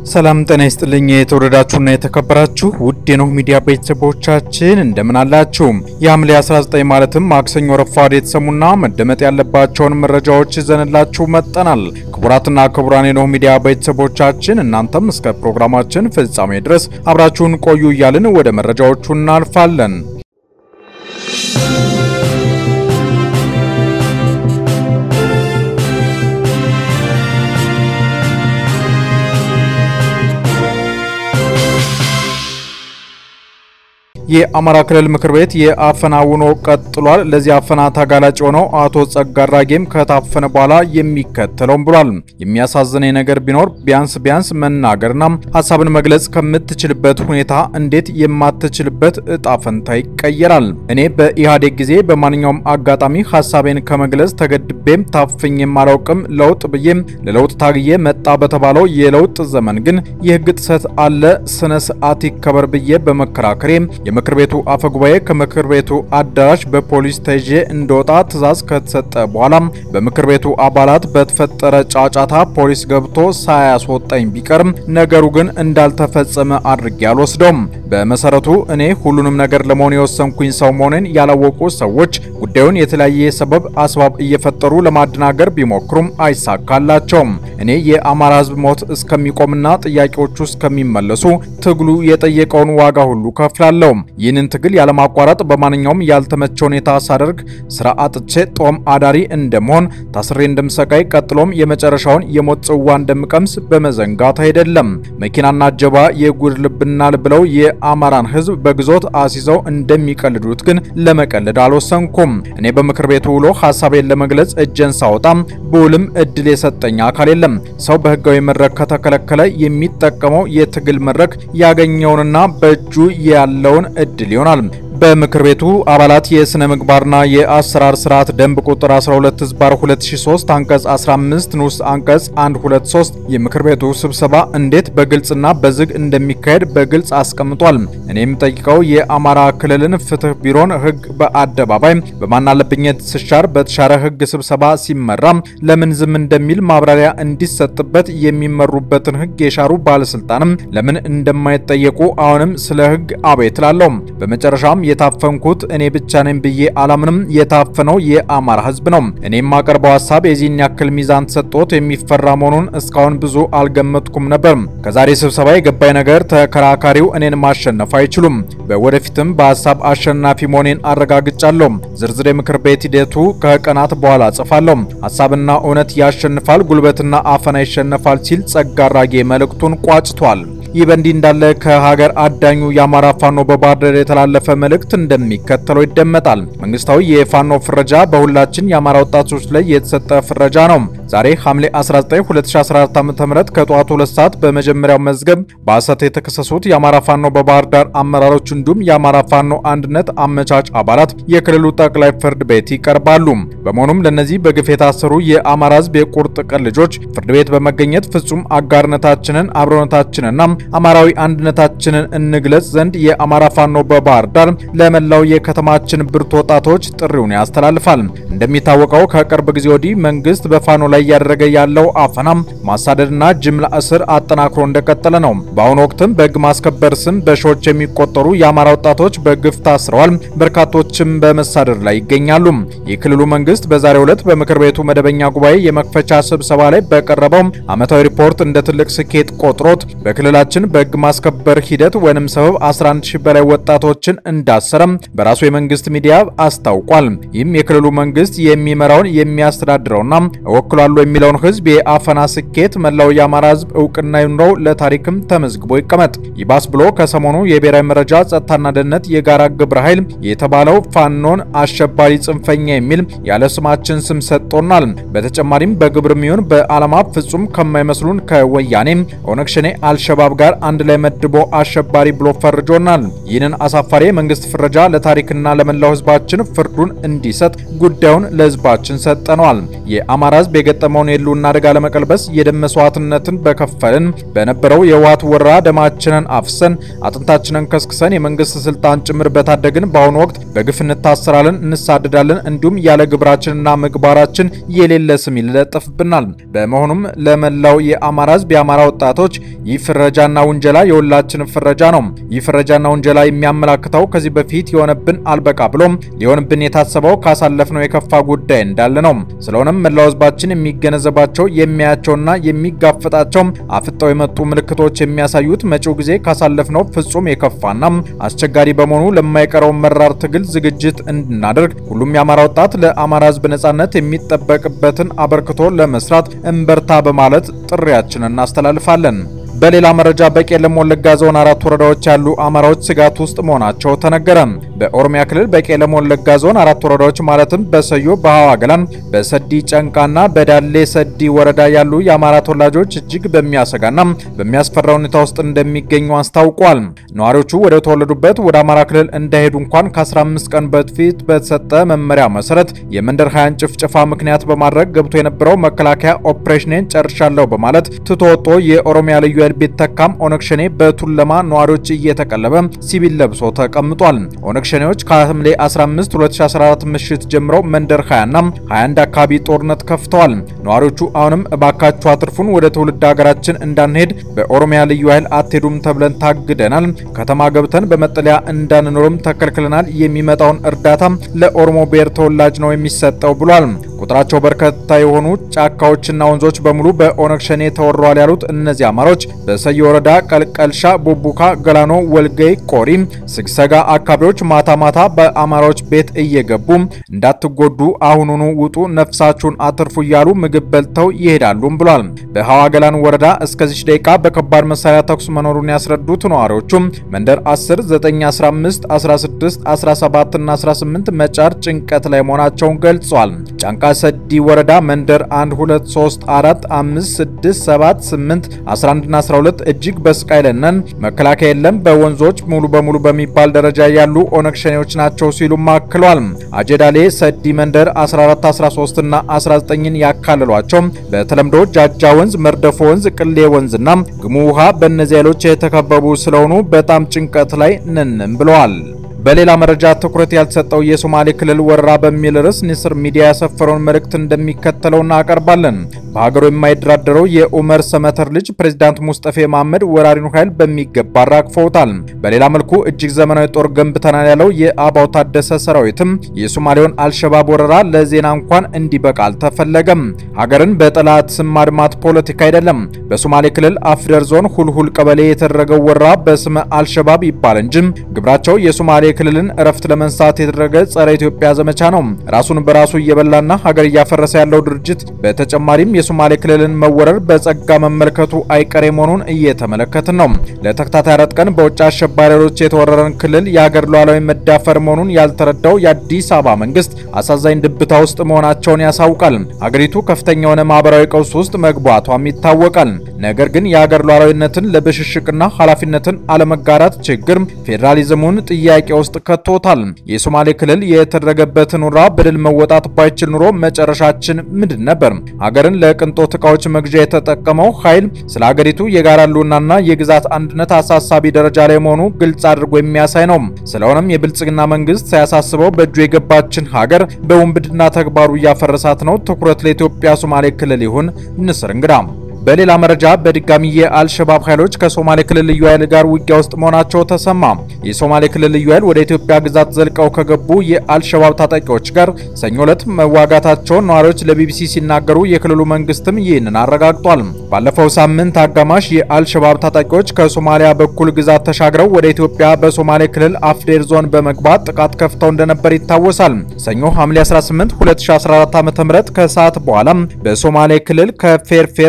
ሰላም ጤና ይስጥልኝ። የተወደዳችሁና የተከበራችሁ ውድ የኖህ ሚዲያ ቤተሰቦቻችን እንደምን አላችሁ? የሐምሌ 19 ማለትም ማክሰኞ ረፋድ የተሰሙና መደመጥ ያለባቸውን መረጃዎች ይዘንላችሁ መጠናል። ክቡራትና ክቡራን የኖህ ሚዲያ ቤተሰቦቻችን እናንተም እስከ ፕሮግራማችን ፍጻሜ ድረስ አብራችሁን ቆዩ እያልን ወደ መረጃዎቹ እናልፋለን። የአማራ ክልል ምክር ቤት የአፈና ውሎ ቀጥሏል። ለዚህ አፈና ተጋላጭ የሆነው አቶ ጸጋ አራጌም ከታፈነ በኋላ የሚከተለውም ብሏል። የሚያሳዝነኝ ነገር ቢኖር ቢያንስ ቢያንስ መናገርና ሀሳብን መግለጽ ከምትችልበት ሁኔታ እንዴት የማትችልበት እጣ ፈንታ ይቀየራል? እኔ በኢህአዴግ ጊዜ በማንኛውም አጋጣሚ ሀሳቤን ከመግለጽ ተገድቤም ታፍኜም አላውቅም። ለውጥ ብዬም ለለውጥ ታግዬ መጣ በተባለው የለውጥ ዘመን ግን የህግ ጥሰት አለ፣ ስነ ስርዓት ይከበር ብዬ በመከራከሬ የምክር ቤቱ አፈ ጉባኤ ከምክር ቤቱ አዳራሽ በፖሊስ ተይዤ እንደወጣ ትዕዛዝ ከተሰጠ በኋላ በምክር ቤቱ አባላት በተፈጠረ ጫጫታ ፖሊስ ገብቶ ሳያስወጣኝ ቢቀርም ነገሩ ግን እንዳልተፈጸመ አድርጌ አልወስደውም። በመሰረቱ እኔ ሁሉንም ነገር ለመሆን የወሰንኩኝ ሰው መሆኔን ያላወቁ ሰዎች ጉዳዩን የተለያየ ሰበብ አስባብ እየፈጠሩ ለማደናገር ቢሞክሩም አይሳካላቸውም። እኔ የአማራ ሕዝብ ሞት እስከሚቆምና ጥያቄዎቹ እስከሚመለሱ ትግሉ የጠየቀውን ዋጋ ሁሉ ከፍላለሁ። ይህንን ትግል ያለማቋረጥ በማንኛውም ያልተመቸ ሁኔታ ሳደርግ ስራ አጥቼ ጦም አዳሪ እንደመሆን ታስሬ እንደምሰቃይ ቀጥሎም የመጨረሻውን የሞት ጽዋ እንደምቀምስ በመዘንጋት አይደለም። መኪናና ጀባ የጉድ ልብናል ብለው የአማራን ህዝብ በግዞት አስይዘው እንደሚቀልዱት ግን ለመቀለድ አልወሰንኩም። እኔ በምክር ቤቱ ውሎ ሀሳቤን ለመግለጽ እጄን ሳወጣም ብውልም እድል የሰጠኝ አካል የለም። ሰው በህጋዊ መድረክ ከተከለከለ የሚጠቀመው የትግል መድረክ ያገኘውንና በእጁ ያለውን እድል ይሆናል። በምክር ቤቱ አባላት የስነ ምግባርና የአሰራር ስርዓት ደንብ ቁጥር 12 ህዝባር 2003 አንቀጽ 15 ንዑስ አንቀጽ 123 የምክር ቤቱ ስብሰባ እንዴት በግልጽና በዝግ እንደሚካሄድ በግልጽ አስቀምጧል። እኔ የምጠይቀው የአማራ ክልልን ፍትህ ቢሮን ህግ በአደባባይ በማናለብኘት ስሻር በተሻረ ህግ ስብሰባ ሲመራ ለምን ዝም እንደሚል ማብራሪያ እንዲሰጥበት የሚመሩበትን ህግ የሻሩ ባለስልጣንም ለምን እንደማይጠየቁ አሁንም ስለ ህግ አቤት እላለሁ። በመጨረሻም የታፈንኩት እኔ ብቻ ነኝ ብዬ አላምንም። የታፈነው የአማራ ህዝብ ነው። እኔ የማቀርበው ሀሳብ የዚህን ያክል ሚዛን ተሰጥቶት የሚፈራ መሆኑን እስካሁን ብዙ አልገመትኩም ነበር። ከዛሬ ስብሰባ የገባኝ ነገር ተከራካሪው እኔን ማሸነፍ አይችሉም። በወደፊትም በሀሳብ አሸናፊ መሆኔን አረጋግጫለሁ። ዝርዝር የምክር ቤት ሂደቱ ከቀናት በኋላ ጽፋለሁ። ሀሳብና እውነት ያሸንፋል፣ ጉልበትና አፈና ይሸነፋል ሲል ጸጋ አራጌ መልእክቱን ቋጭቷል። ይህ በእንዲህ እንዳለ ከሀገር አዳኙ የአማራ ፋኖ በባህር ዳር የተላለፈ መልእክት እንደሚከተለው ይደመጣል። መንግስታዊ የፋኖ ፍረጃ በሁላችን የአማራ ወጣቶች ላይ የተሰጠ ፍረጃ ነው። ዛሬ ሐምሌ 19 2014 ዓ.ም ከጠዋቱ 2 ሰዓት በመጀመሪያው መዝገብ በሐሰት የተከሰሱት የአማራ ፋኖ በባህር ዳር አመራሮች እንዲሁም የአማራ ፋኖ አንድነት አመቻች አባላት የክልሉ ጠቅላይ ፍርድ ቤት ይቀርባሉ። በመሆኑም ለነዚህ በግፍ የታሰሩ የአማራ ህዝብ የቁርጥ ቀን ልጆች ፍርድ ቤት በመገኘት ፍጹም አጋርነታችንን አብሮነታችንና አማራዊ አንድነታችንን እንግለጽ ዘንድ የአማራ ፋኖ በባህር ዳር ለመላው የከተማችን ብርቱ ወጣቶች ጥሪውን ያስተላልፋል። እንደሚታወቀው ከቅርብ ጊዜ ወዲህ መንግስት በፋኖ ላይ እያደረገ ያለው አፈናም፣ ማሳደድና ጅምላ እስር አጠናክሮ እንደቀጠለ ነው። በአሁኑ ወቅትም በህግ ማስከበር ስም በሺዎች የሚቆጠሩ የአማራ ወጣቶች በግፍ ታስረዋል። በርካቶችም በመሳደድ ላይ ይገኛሉ። የክልሉ መንግስት በዛሬው ዕለት በምክር ቤቱ መደበኛ ጉባኤ የመክፈቻ ስብሰባ ላይ በቀረበው ዓመታዊ ሪፖርት እንደ ትልቅ ስኬት ቆጥሮት በክልላችን በህግ ማስከበር ሂደት ወይንም ሰበብ 11 ሺህ በላይ ወጣቶችን እንዳሰረም በራሱ የመንግስት ሚዲያ አስታውቋል። ይህም የክልሉ መንግስት የሚመራውን የሚያስተዳድረውና እወክላለሁ የሚለውን ህዝብ የአፈና ስኬት መላው የአማራ ህዝብ እውቅና ይኑረው፣ ለታሪክም ተመዝግቦ ይቀመጥ። ይባስ ብሎ ከሰሞኑ የብሔራዊ መረጃ ጸጥታና ደህንነት የጋራ ግብረ ኃይል የተባለው ፋኖን አሸባሪ ጽንፈኛ የሚል ያለ ስማችን ስም ሰጥቶናል። በተጨማሪም በግብር ሚሆን በዓላማ ፍጹም ከማይመስሉን ከወያኔ ኦነግ ሸኔ አልሸባብ ጋር አንድ ላይ መድቦ አሸባሪ ብሎ ፈርጆናል። ይህንን አሳፋሪ የመንግስት ፍረጃ ለታሪክና ለመላው ህዝባችን ፍርዱን እንዲሰጥ ጉዳዩን ለህዝባችን ሰጠነዋል። የአማራ ህዝብ የገጠመውን የህልውና አደጋ ለመቀልበስ የደም መስዋዕትነትን በከፈልን በነበረው የህወሓት ወረራ ደማችንን አፍሰን አጥንታችንን ከስክሰን የመንግስት ስልጣን ጭምር በታደግን በአሁኑ ወቅት በግፍ እንታሰራለን፣ እንሳደዳለን፣ እንዲሁም ያለ ግብራችንና ምግባራችን የሌለ ስም ይለጠፍብናል። በመሆኑም ለመላው የአማራ ህዝብ የአማራ ወጣቶች ይህ ፍረጃና ውንጀላ የሁላችን ፍረጃ ነው። ይህ ፍረጃና ውንጀላ የሚያመላክተው ከዚህ በፊት የሆነብን አልበቃ ብሎም ሊሆንብን የታሰበው ካሳለፍነው የከፋ ጉዳይ እንዳለ ነው። ስለሆነም መላው ህዝባችን የሚገነዘባቸው የሚያያቸውና የሚጋፈጣቸው አፍጠው የመጡ ምልክቶች የሚያሳዩት መጪው ጊዜ ካሳለፍነው ፍጹም የከፋና አስቸጋሪ በመሆኑ ለማይቀረው መራር ትግል ዝግጅት እንድናደርግ ሁሉም የአማራ ወጣት ለአማራ ህዝብ ነጻነት የሚጠበቅበትን አበርክቶ ለመስራት እንበርታ በማለት ጥሪያችንን እናስተላልፋለን። በሌላ መረጃ በቄለም ወለጋ ዞን አራት ወረዳዎች ያሉ አማራዎች ስጋት ውስጥ መሆናቸው ተነገረ። በኦሮሚያ ክልል በቄለም ወለጋ ዞን አራት ወረዳዎች ማለትም በሰዮ፣ በሀዋ ገላን፣ በሰዲ ጨንቃና በዳሌ ሰዲ ወረዳ ያሉ የአማራ ተወላጆች እጅግ በሚያሰጋና በሚያስፈራ ሁኔታ ውስጥ እንደሚገኙ አስታውቋል። ነዋሪዎቹ ወደ ተወለዱበት ወደ አማራ ክልል እንዳይሄዱ እንኳን ከ15 ቀን በፊት በተሰጠ መመሪያ መሰረት የመንደር ሀያን ጭፍጨፋ ምክንያት በማድረግ ገብቶ የነበረው መከላከያ ኦፕሬሽኔን ጨርሻለሁ በማለት ትቶወጦ የኦሮሚያ ልዩ ኃይል ቢተካም ኦነግ ሸኔ በቱለማ ነዋሪዎች እየተቀለበ ሲቪል ለብሶ ተቀምጧል። ኦነግ ሸኔዎች ከሐምሌ 15 2014 ምሽት ጀምረው መንደር 20 እና 21 አካባቢ ጦርነት ከፍተዋል። ነዋሪዎቹ አሁንም እባካችሁ አትርፉን፣ ወደ ትውልድ ሀገራችን እንዳንሄድ በኦሮሚያ ልዩ ኃይል አትሄዱም ተብለን ታግደናል፣ ከተማ ገብተን በመጠለያ እንዳንኖርም ተከልክለናል፣ የሚመጣውን እርዳታ ለኦሮሞ ብሔር ተወላጅ ነው የሚሰጠው ብሏል። ቁጥራቸው በርካታ የሆኑ ጫካዎችና ወንዞች በሙሉ በኦነግ ሸኔ ተወረዋል ያሉት እነዚህ አማሮች በሰየ ወረዳ ቀልቀልሻ፣ ቡቡካ፣ ገላኖ፣ ወልገይ፣ ቆሪ፣ ስግሰጋ አካባቢዎች ማታ ማታ በአማራዎች ቤት እየገቡ እንዳትጎዱ አሁኑኑ ውጡ፣ ነፍሳችሁን አትርፉ እያሉ ምግብ በልተው ይሄዳሉም ብሏል። በሀዋ ገላን ወረዳ እስከዚች ደቂቃ በከባድ መሳሪያ ተኩስ መኖሩን ያስረዱት ነዋሪዎቹም መንደር 10፣ 9፣ 15፣ 16፣ 17 እና 18 መጫር ጭንቀት ላይ መሆናቸውን ገልጿል። ጫንቃ ሰዲ ወረዳ መንደር 1 2 3 4 5 6 7 8 11 እና 12 እጅግ በስቃይ ላይ ነን። መከላከያ የለም። በወንዞች ሙሉ በሙሉ በሚባል ደረጃ ያሉ ኦነግ ሸኔዎች ናቸው ሲሉም አክሏል። አጀዳሌ ሰዲ መንደር 14 13 እና 19ን ያካልሏቸው በተለምዶ ጃጃ ወንዝ፣ መርደፎ ወንዝ፣ ቅሌ ወንዝና ግሙ ውሃ በእነዚህ ኃይሎች የተከበቡ ስለሆኑ በጣም ጭንቀት ላይ ነንም ብለዋል። በሌላ መረጃ ትኩረት ያልተሰጠው የሶማሌ ክልል ወረራ በሚል ርዕስ ንስር ሚዲያ ያሰፈረውን መልእክት እንደሚከተለው እናቀርባለን። በሀገሩ የማይደራደረው የኡመር ሰመተር ልጅ ፕሬዚዳንት ሙስጠፌ መሐመድ ወራሪኑ ኃይል በሚገባ አራግፈውታል። በሌላ መልኩ እጅግ ዘመናዊ ጦር ገንብተናል ያለው የአባው ታደሰ ሰራዊትም የሶማሌውን አልሸባብ ወረራ ለዜና እንኳን እንዲበቃ አልተፈለገም። ሀገርን በጠላት ስም ማድማት ፖለቲካ አይደለም። በሶማሌ ክልል አፍደር ዞን ሁልሁል ቀበሌ የተደረገው ወረራ በስመ አልሸባብ ይባል እንጂ ግብራቸው የሶማሌ ክልልን እረፍት ለመንሳት የተደረገ ጸረ ኢትዮጵያ ዘመቻ ነው። ራሱን በራሱ እየበላና ሀገር እያፈረሰ ያለው ድርጅት በተጨማሪም የሶማሌ ክልልን መወረር በጸጋ መመልከቱ አይቀሬ መሆኑን እየተመለከትን ነው። ለተከታታይ አራት ቀን በውጭ አሸባሪዎች የተወረረን ክልል የሀገር ሉዓላዊ መዳፈር መሆኑን ያልተረዳው የአዲስ አበባ መንግስት አሳዛኝ ድብታ ውስጥ መሆናቸውን ያሳውቃል። ሀገሪቱ ከፍተኛ የሆነ ማህበራዊ ቀውስ ውስጥ መግባቷም ይታወቃል። ነገር ግን የሀገር ሉዓላዊነትን ለብሽሽቅና ኃላፊነትን አለመጋራት ችግር ፌዴራሊዝሙን ጥያቄ ውስጥ ከቶታል። የሶማሌ ክልል የተደረገበትን ውራ በድል መወጣት ባይችል ኑሮ መጨረሻችን ምንድን ነበር? ሀገርን ለቅንጦት እቃዎች መግዣ የተጠቀመው ኃይል ስለ ሀገሪቱ የጋራ ህልውናና የግዛት አንድነት አሳሳቢ ደረጃ ላይ መሆኑ ግልጽ አድርጎ የሚያሳይ ነው። ስለሆነም የብልጽግና መንግስት ሳያሳስበው በእጁ የገባችን ሀገር በውንብድና ተግባሩ እያፈረሳት ነው። ትኩረት ለኢትዮጵያ ሶማሌ ክልል ይሁን። ንስር እንግዳ በሌላ መረጃ በድጋሚ የአልሸባብ ኃይሎች ከሶማሌ ክልል ልዩ ኃይል ጋር ውጊያ ውስጥ መሆናቸው ተሰማ። የሶማሌ ክልል ልዩ ኃይል ወደ ኢትዮጵያ ግዛት ዘልቀው ከገቡ የአልሸባብ ታጣቂዎች ጋር ሰኞ ዕለት መዋጋታቸውን ነዋሪዎች ለቢቢሲ ሲናገሩ የክልሉ መንግስትም ይህንን አረጋግጧል። ባለፈው ሳምንት አጋማሽ የአልሸባብ ታጣቂዎች ከሶማሊያ በኩል ግዛት ተሻግረው ወደ ኢትዮጵያ በሶማሌ ክልል አፍዴር ዞን በመግባት ጥቃት ከፍተው እንደነበር ይታወሳል። ሰኞ ሐምሌ 18 2014 ዓ.ም ከሰዓት በኋላ በሶማሌ ክልል ከፌርፌር ወረዳ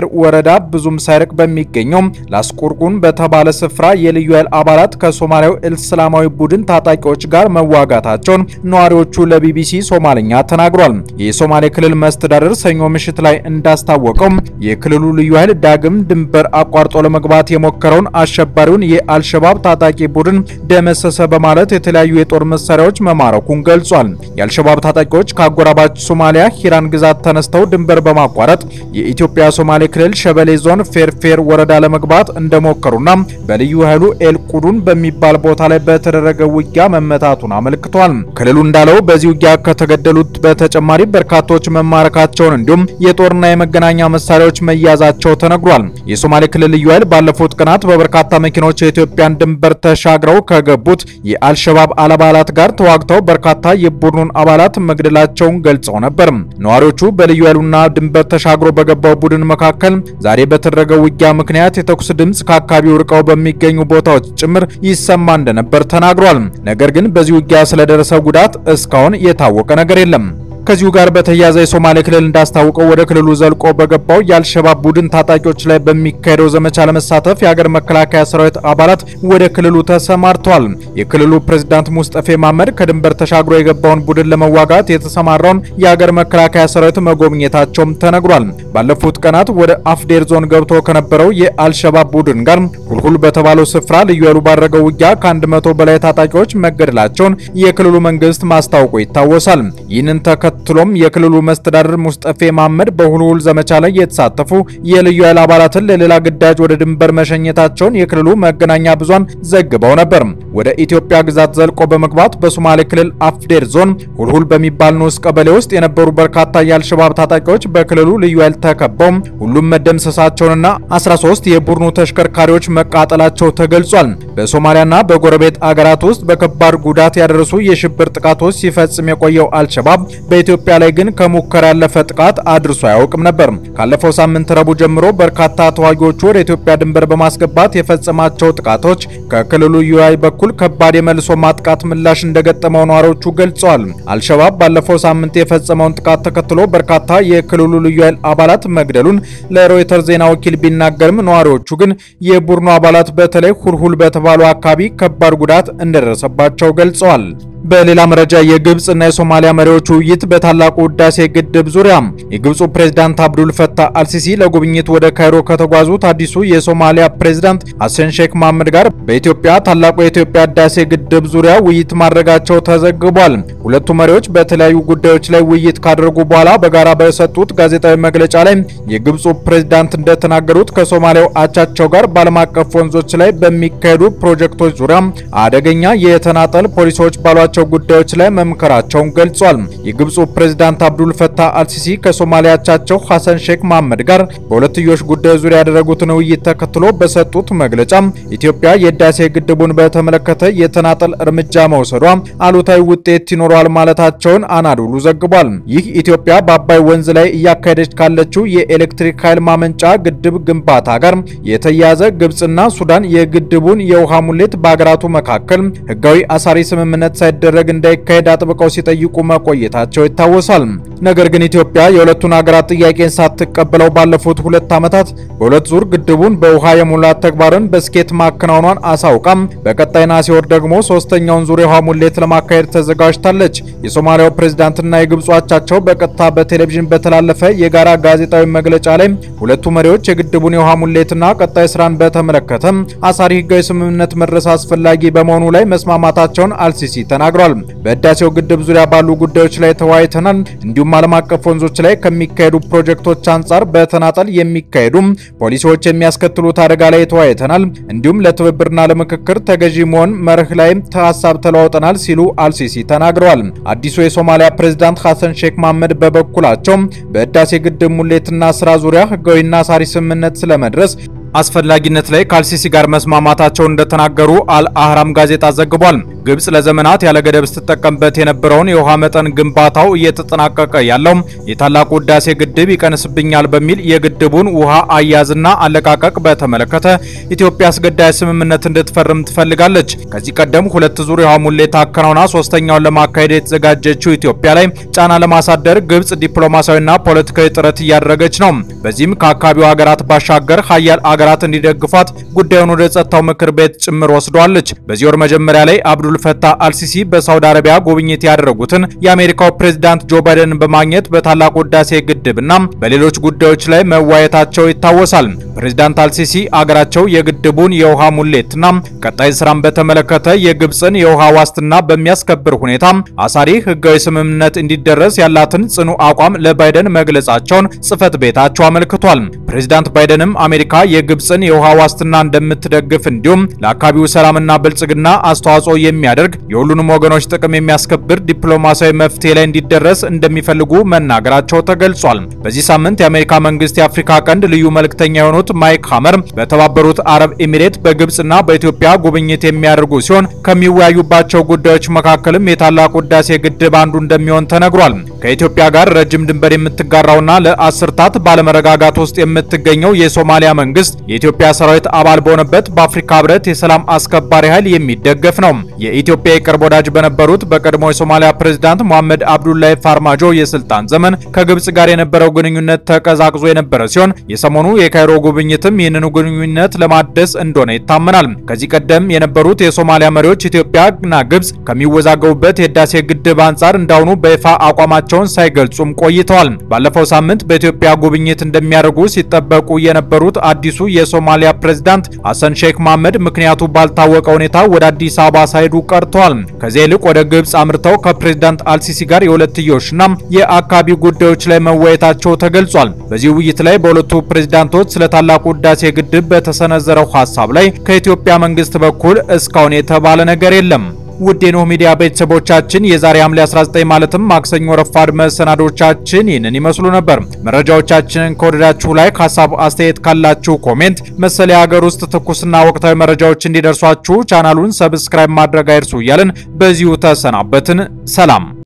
ወረዳ ብዙም ሳይርቅ በሚገኘው ላስቁርቁን በተባለ ስፍራ የልዩ ኃይል አባላት ከሶማሊያው እስላማዊ ቡድን ታጣቂዎች ጋር መዋጋታቸውን ነዋሪዎቹ ለቢቢሲ ሶማልኛ ተናግሯል። የሶማሌ ክልል መስተዳደር ሰኞ ምሽት ላይ እንዳስታወቀው የክልሉ ልዩ ኃይል ዳግም ድንበር አቋርጦ ለመግባት የሞከረውን አሸባሪውን የአልሸባብ ታጣቂ ቡድን ደመሰሰ በማለት የተለያዩ የጦር መሳሪያዎች መማረኩን ገልጿል። የአልሸባብ ታጣቂዎች ከአጎራባች ሶማሊያ ሂራን ግዛት ተነስተው ድንበር በማቋረጥ የኢትዮጵያ ሶማሌ ክልል ሸበሌ ዞን ፌርፌር ወረዳ ለመግባት እንደሞከሩና በልዩ ኃይሉ ኤልቁዱን በሚባል ቦታ ላይ በተደረገ ውጊያ መመታቱን አመልክቷል። ክልሉ እንዳለው በዚህ ውጊያ ከተገደሉት በተጨማሪ በርካቶች መማረካቸውን እንዲሁም የጦርና የመገናኛ መሳሪያዎች መያዛቸው ተነግሯል። የሶማሌ ክልል ልዩ ኃይል ባለፉት ቀናት በበርካታ መኪኖች የኢትዮጵያን ድንበር ተሻግረው ከገቡት የአልሸባብ አባላት ጋር ተዋግተው በርካታ የቡድኑን አባላት መግደላቸውን ገልጸው ነበር። ነዋሪዎቹ በልዩ ኃይሉና ድንበር ተሻግሮ በገባው ቡድን መካከል ዛሬ በተደረገው ውጊያ ምክንያት የተኩስ ድምፅ ከአካባቢው ርቀው በሚገኙ ቦታዎች ጭምር ይሰማ እንደነበር ተናግሯል። ነገር ግን በዚህ ውጊያ ስለደረሰው ጉዳት እስካሁን የታወቀ ነገር የለም። ከዚሁ ጋር በተያያዘ የሶማሌ ክልል እንዳስታወቀው ወደ ክልሉ ዘልቆ በገባው የአልሸባብ ቡድን ታጣቂዎች ላይ በሚካሄደው ዘመቻ ለመሳተፍ የሀገር መከላከያ ሰራዊት አባላት ወደ ክልሉ ተሰማርተዋል። የክልሉ ፕሬዝዳንት ሙስጠፌ ማመድ ከድንበር ተሻግሮ የገባውን ቡድን ለመዋጋት የተሰማራውን የሀገር መከላከያ ሰራዊት መጎብኘታቸውም ተነግሯል። ባለፉት ቀናት ወደ አፍዴር ዞን ገብቶ ከነበረው የአልሸባብ ቡድን ጋር ሁልሁል በተባለው ስፍራ ልዩ ኃይሉ ባደረገው ውጊያ ከአንድ መቶ በላይ ታጣቂዎች መገደላቸውን የክልሉ መንግስት ማስታወቁ ይታወሳል። ይህንን ተከትሎም የክልሉ መስተዳድር ሙስጠፌ መሐመድ በሁልሁል ዘመቻ ላይ የተሳተፉ የልዩ ኃይል አባላትን ለሌላ ግዳጅ ወደ ድንበር መሸኘታቸውን የክልሉ መገናኛ ብዙሃን ዘግበው ነበር። ወደ ኢትዮጵያ ግዛት ዘልቆ በመግባት በሶማሌ ክልል አፍዴር ዞን ሁልሁል በሚባል ንዑስ ቀበሌ ውስጥ የነበሩ በርካታ የአልሸባብ ታጣቂዎች በክልሉ ልዩ ኃይል ተከበው ሁሉም መደምሰሳቸውንና 13 የቡድኑ ተሽከርካሪዎች መቃጠላቸው ተገልጿል። በሶማሊያና በጎረቤት አገራት ውስጥ በከባድ ጉዳት ያደረሱ የሽብር ጥቃቶች ሲፈጽም የቆየው አልሸባብ በኢትዮጵያ ላይ ግን ከሙከራ ያለፈ ጥቃት አድርሶ አያውቅም ነበር። ካለፈው ሳምንት ረቡዕ ጀምሮ በርካታ ተዋጊዎቹ ወደ ኢትዮጵያ ድንበር በማስገባት የፈጸማቸው ጥቃቶች ከክልሉ ልዩ ኃይል በኩል ከባድ የመልሶ ማጥቃት ምላሽ እንደገጠመው ነዋሪዎቹ ገልጸዋል። አልሸባብ ባለፈው ሳምንት የፈጸመውን ጥቃት ተከትሎ በርካታ የክልሉ ልዩ ኃይል አባላት መግደሉን ለሮይተር ዜና ወኪል ቢናገርም ነዋሪዎቹ ግን የቡድኑ አባላት በተለይ ሁልሁል በተባሉ አካባቢ ከባድ ጉዳት እንደደረሰባቸው ገልጸዋል። በሌላ መረጃ የግብጽ እና የሶማሊያ መሪዎች ውይይት በታላቁ ህዳሴ ግድብ ዙሪያ የግብፁ ፕሬዝዳንት አብዱል ፈታህ አልሲሲ ለጉብኝት ወደ ካይሮ ከተጓዙት አዲሱ የሶማሊያ ፕሬዝዳንት ሐሰን ሼክ መሐመድ ጋር በኢትዮጵያ ታላቁ የኢትዮጵያ ህዳሴ ግድብ ዙሪያ ውይይት ማድረጋቸው ተዘግቧል። ሁለቱ መሪዎች በተለያዩ ጉዳዮች ላይ ውይይት ካደረጉ በኋላ በጋራ በሰጡት ጋዜጣዊ መግለጫ ላይ የግብፁ ፕሬዝዳንት እንደተናገሩት ከሶማሊያው አቻቸው ጋር በዓለም አቀፍ ወንዞች ላይ በሚካሄዱ ፕሮጀክቶች ዙሪያ አደገኛ የተናጠል ፖሊሲዎች ባሏቸው ጉዳዮች ላይ መምከራቸውን ገልጿል። የግብፁ ፕሬዝዳንት አብዱል ፈታህ አልሲሲ ከሶማሊያ አቻቸው ሐሰን ሼክ መሐመድ ጋር በሁለትዮሽ ጉዳዮች ዙሪያ ያደረጉትን ውይይት ተከትሎ በሰጡት መግለጫ ኢትዮጵያ የህዳሴ ግድቡን በተመለከተ የተናጠል እርምጃ መውሰዷ አሉታዊ ውጤት ይኖረዋል ማለታቸውን አናዶሉ ዘግቧል። ይህ ኢትዮጵያ በአባይ ወንዝ ላይ እያካሄደች ካለችው የኤሌክትሪክ ኃይል ማመንጫ ግድብ ግንባታ ጋር የተያያዘ ግብፅና ሱዳን የግድቡን የውሃ ሙሌት በሀገራቱ መካከል ህጋዊ አሳሪ ስምምነት ሳይደረግ እንዳይካሄድ አጥብቀው ሲጠይቁ መቆየታቸው ይታወሳል። ነገር ግን ኢትዮጵያ የሁለቱን ሀገራት ጥያቄን ሳትቀበለው ባለፉት ሁለት ዓመታት በሁለት ዙር ግድቡን በውሃ የሙላት ተግባርን በስኬት ማከናወኗን አሳውቃም በቀጣይ ነሐሴ ወር ደግሞ ሶስተኛውን ዙር የውሃ ሙሌት ለማካሄድ ተዘጋጅታለች። የሶማሊያው ፕሬዝዳንትና የግብፁ አቻቸው በቀጥታ በቴሌቪዥን በተላለፈ የጋራ ጋዜጣዊ መግለጫ ላይ ሁለቱ መሪዎች የግድቡን የውሃ ሙሌትና ቀጣይ ስራን በተመለከተ አሳሪ ህጋዊ ስምምነት መድረስ አስፈላጊ በመሆኑ ላይ መስማማታቸውን አልሲሲ ተናግሯል። በህዳሴው ግድብ ዙሪያ ባሉ ጉዳዮች ላይ ተወያይተናል። እንዲሁም ዓለም አቀፍ ወንዞች ላይ ከሚካሄዱ ፕሮጀክቶች አንጻር በተናጠል የሚካሄዱ ፖሊሲዎች የሚያስከትሉት አደጋ ላይ ተወያይተናል። እንዲሁም ለትብብርና ለምክክር ተገዢ መሆን መርህ ላይም ሀሳብ ተለዋውጠናል ሲሉ አልሲሲ ተናግረዋል። አዲሱ የሶማሊያ ፕሬዝዳንት ሐሰን ሼክ መሐመድ በበኩላቸው በህዳሴ ግድብ ሙሌትና ስራ ዙሪያ ህጋዊና አሳሪ ስምምነት ስለመድረስ አስፈላጊነት ላይ ከአልሲሲ ጋር መስማማታቸውን እንደተናገሩ አልአህራም ጋዜጣ ዘግቧል። ግብጽ ለዘመናት ያለ ገደብ ስትጠቀምበት የነበረውን የውሃ መጠን ግንባታው እየተጠናቀቀ ያለው የታላቁ ህዳሴ ግድብ ይቀንስብኛል በሚል የግድቡን ውሃ አያያዝና አለቃቀቅ በተመለከተ ኢትዮጵያ አስገዳጅ ስምምነት እንድትፈርም ትፈልጋለች። ከዚህ ቀደም ሁለት ዙር የውሃ ሙሌት አከናውና ሶስተኛውን ለማካሄድ የተዘጋጀችው ኢትዮጵያ ላይ ጫና ለማሳደር ግብጽ ዲፕሎማሲያዊና ፖለቲካዊ ጥረት እያደረገች ነው። በዚህም ከአካባቢው ሀገራት ባሻገር ሀያል ሀገራት እንዲደግፏት ጉዳዩን ወደ ጸጥታው ምክር ቤት ጭምር ወስደዋለች። በዚህ ወር መጀመሪያ ላይ አብዱል ፈታህ አልሲሲ በሳውዲ አረቢያ ጉብኝት ያደረጉትን የአሜሪካው ፕሬዝዳንት ጆ ባይደንን በማግኘት በታላቁ ህዳሴ ግድብና በሌሎች ጉዳዮች ላይ መወያየታቸው ይታወሳል። ፕሬዝዳንት አልሲሲ አገራቸው የግድቡን የውሃ ሙሌትና ቀጣይ ስራን በተመለከተ የግብፅን የውሃ ዋስትና በሚያስከብር ሁኔታ አሳሪ ህጋዊ ስምምነት እንዲደረስ ያላትን ጽኑ አቋም ለባይደን መግለጻቸውን ጽህፈት ቤታቸው አመልክቷል። ፕሬዝዳንት ባይደንም አሜሪካ የግብፅን የውሃ ዋስትና እንደምትደግፍ እንዲሁም ለአካባቢው ሰላምና ብልጽግና አስተዋጽኦ የሚያደርግ የሁሉንም ወገኖች ጥቅም የሚያስከብር ዲፕሎማሲያዊ መፍትሄ ላይ እንዲደረስ እንደሚፈልጉ መናገራቸው ተገልጿል። በዚህ ሳምንት የአሜሪካ መንግስት የአፍሪካ ቀንድ ልዩ መልእክተኛ የሆኑት ማይክ ሀመር በተባበሩት አረብ ኤሚሬት በግብፅና በኢትዮጵያ ጉብኝት የሚያደርጉ ሲሆን ከሚወያዩባቸው ጉዳዮች መካከልም የታላቁ ህዳሴ ግድብ አንዱ እንደሚሆን ተነግሯል። ከኢትዮጵያ ጋር ረጅም ድንበር የምትጋራውና ለአስርታት ባለመረጋጋት ውስጥ የምትገኘው የሶማሊያ መንግስት የኢትዮጵያ ሰራዊት አባል በሆነበት በአፍሪካ ህብረት የሰላም አስከባሪ ኃይል የሚደገፍ ነው። የኢትዮጵያ የቅርብ ወዳጅ በነበሩት በቀድሞ የሶማሊያ ፕሬዝዳንት መሐመድ አብዱላሂ ፋርማጆ የስልጣን ዘመን ከግብጽ ጋር የነበረው ግንኙነት ተቀዛቅዞ የነበረ ሲሆን የሰሞኑ የካይሮ ጉብኝትም ይህንኑ ግንኙነት ለማደስ እንደሆነ ይታመናል። ከዚህ ቀደም የነበሩት የሶማሊያ መሪዎች ኢትዮጵያና ግብጽ ከሚወዛገቡበት የህዳሴ ግድብ አንጻር እንዳሁኑ በይፋ አቋማቸውን ሳይገልጹም ቆይተዋል። ባለፈው ሳምንት በኢትዮጵያ ጉብኝት እንደሚያደርጉ ሲጠበቁ የነበሩት አዲሱ የሶማሊያ ፕሬዝዳንት ሐሰን ሼክ መሐመድ ምክንያቱ ባልታወቀ ሁኔታ ወደ አዲስ አበባ ሳይሄዱ ቀርተዋል። ከዚያ ይልቅ ወደ ግብጽ አምርተው ከፕሬዝዳንት አልሲሲ ጋር የሁለትዮሽና የአካባቢ ጉዳዮች ላይ መወያየታቸው ተገልጿል። በዚህ ውይይት ላይ በሁለቱ ፕሬዝዳንቶች ስለ ታላቁ ህዳሴ ግድብ በተሰነዘረው ሀሳብ ላይ ከኢትዮጵያ መንግስት በኩል እስካሁን የተባለ ነገር የለም። ውድ የኖህ ሚዲያ ቤተሰቦቻችን የዛሬ ሐምሌ 19 ማለትም ማክሰኞ ረፋድ መሰናዶቻችን ይህንን ይመስሉ ነበር። መረጃዎቻችንን ከወደዳችሁ ላይ ሀሳብ አስተያየት ካላችሁ ኮሜንት፣ መሰል የሀገር ውስጥ ትኩስና ወቅታዊ መረጃዎች እንዲደርሷችሁ ቻናሉን ሰብስክራይብ ማድረግ አይርሱ እያልን በዚሁ ተሰናበትን። ሰላም